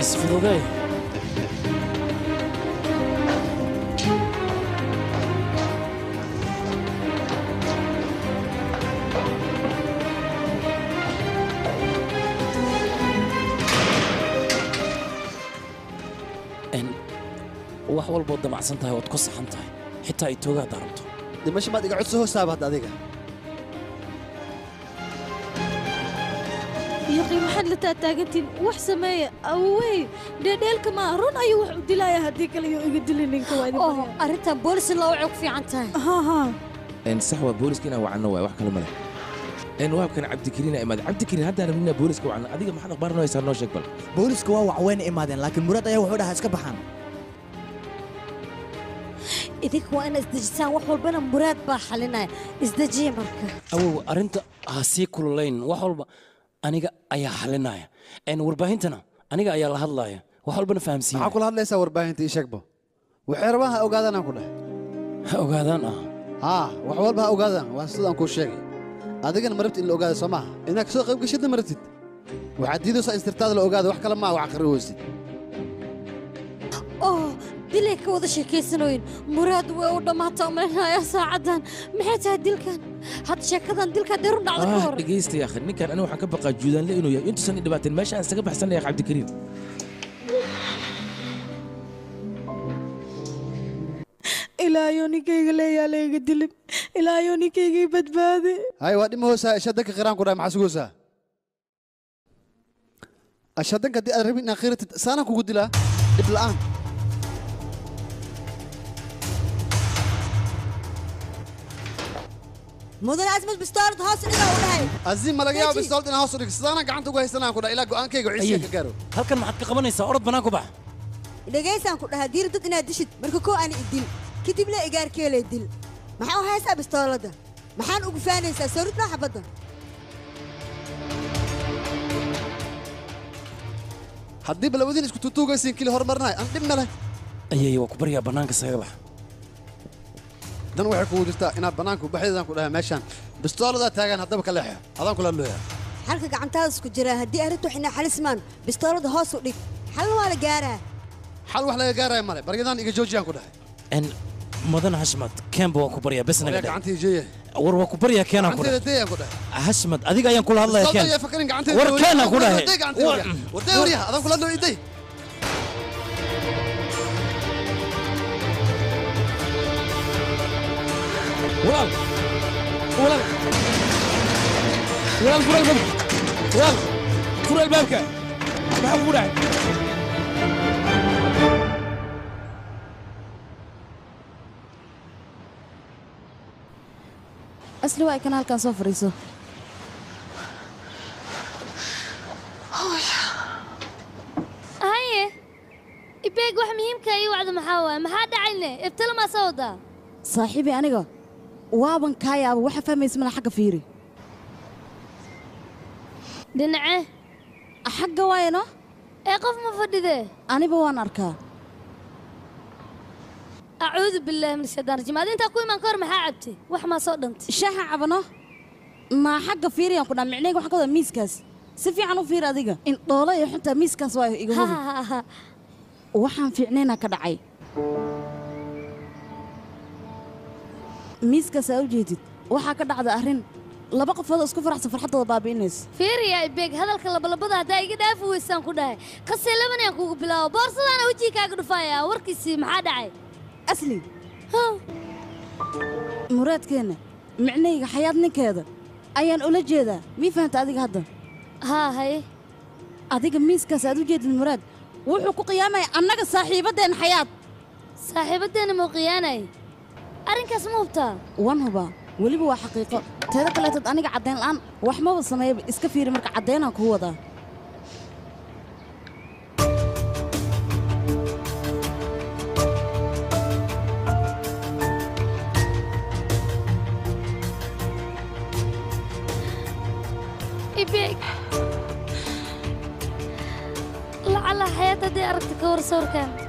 isfududee En, wax walbood damacsan tahay waad ku saxan tahay xitaa ay toogaada rabto dhimasho maad iga codso hoosaaba hadda adiga yaqi maxaad la taataagantiin wax sameeya awey dheedheelka maa run ayuu wax u dilaya haddii kale yuu iga dili ninka waa idin oo arrintan boolis loo cog fiican tahay ha ha En sax waa booliska inaan wacno waay wax kale male En waabkan cabdikariin imaad cabdikariin haddaan rabnina booliska wacno adiga maxaad akhbaar noo haysaa noo sheeg bal booliska waa wacweyna imaadeen laakiin muraad ayaa wuxuu dhahaa iska baxaan idinka waa ina isdejisaan wax walbana muraad baa xalinaya isdejiya marka awow arrinta ha sii kululayn wax walba aniga ayaa xalinaya En, warbaahintana aniga ayaa la hadlaya wax walbana fahamsiinaya maxaa kula hadlaysaa warbaahinta ii sheegbo waxay rabaan ha ogaadaan aan ku dhahay ha ogaadaan ah haa wax walba ha ogaadaan waa sidaan kuu sheegay adigana marabti in la ogaada soo maaha inaad kasoo qayb gashidna marabtid waxaad diidaysaa in sirtaada la ogaada wax kale maa wax aqri weysid oo dilay ka wada sheekaysanooyin muraad way u dhammaata umalaynaya saacaddan maxay tahay dilkan hadda sheekadan dilka dee run dhacda ka ah hor dhegaysta yaakhi ninkan aniga waxaan ka baqaa juudaanle inuu yahay intuusan i dhibaateen meesha aan isaga baxsanaya cabdikariin ilaayo ninkayga leeyaa layga dilin ilaayo ninkaygii badbaade hay waa dhima hoosaa ashadanka qiraan ku dhahay maxaa sugaysaa ashadanka haddii aad rabin inaad qiratid saanaan kugu dilaa dhib la'aan mudan asmad bistoolad hoos dhiga u dhahay azim ma laga yaabo Deji. bistoolad inaan hoos u dhig sidaanaan gacanta ugu haysanaan ku dhahay ilaa go'aankayga ciisiga ka gaaro halkan maxaad ka qabanaysaa orod bannaan ku bax dhegaysaan ku dhahaa diir dad inaad dishid marka koo ani idil kadib le igaarkeelay dil maxaa u haysaa bistooladda maxaan ugu faanaysaa sawrid noo xabadda haddii balawadiin isku tutuugaysiin kili horumarinahay aan dhib male ayay waa ku baryaa bannaanka isaga bax dan waxay kugu jirtaa inaad bannaanku baxdeedaan ku dhahay meeshaan bistooladaa taagaan haddaba ka leexo adaan kula looyaa xalka gacantaada isku jira haddii arrintu waxina xalismaan bistooladda hoos u dhig xalna waa la gaaraa xal wax laga gaaraya male baryadaan iga joojiyaan ku dhahay En, mudan hashmad keenba waa ku baryaa bes naga waryaa dhe gacantii jeeye war waa ku baryaa keenaan ku gacanteeda dhahay deeyaan ku dhahay hashmad adiga ayaan kula hadlaya bistoolada keen ayaa fakarin gacanteeda war keenaan ku dhahay warday gacanteeda waryaa warday waryaha adaan kula loo iday walaal walaal walaal fur albaabka walaal fur albaabka maxaa kugu dhacay asli waa kan halkan soo fadhiiso haye ibeeg wax muhiimka ii wacdo maxaa waaye maxaa dhacayne ibtalo maa soo wadaa saaxiibi aniga waaban kaa yaaba waxa fahmaysa mana xagga fiiri dhinace xagga waayano ee qof ma fadhidee aniba waan arkaa acuudu billaahi min shaytaan rajiim adi intaa ku imaan ka hor maxaa cabtay wax maa soo dhantay shaaxa cabano maa xagga fiiriyaan ku dhaa micnayga waxaan ka wadaa miiskaas si fiican u fiir adiga in dhoola iyo xuntaa miiskaas waa iga hubi waxaan fiicnaynaa ka dhacay miiskaas aa u jeedid waxaa ka dhacda arrin laba qofoodoo isku faraxsan farxaddooda baabi'inaysa fiiriya ibeeg hadalka labalabada haddaa iga dhaafi weysaan ku dhahay kasee labanayaan kugu bilaabo boorsadaana wejii kaaga dhufaaya warkiisii maxaa dhacay asli muraadkeenna micnayga xayaad ninkeeda ayaan ula jeedaa mii fahanta adiga hadda haa haye adiga miiskaas aad u jeedid muraad wuxuu ku qiyaamaya annaga saaxiibaddeenna xayaad saaxiibaddeenna muu qiyaanay arrinkaas ma hubtaa wan hubaa weliba waa xaqiiqo teeda kaleetood aniga caddayn la'aan wax maba sameeyaba iska fiiri marka caddaynaan kuu wadaa ibeeg lacala xayaat haddii aragta ka war sawirkan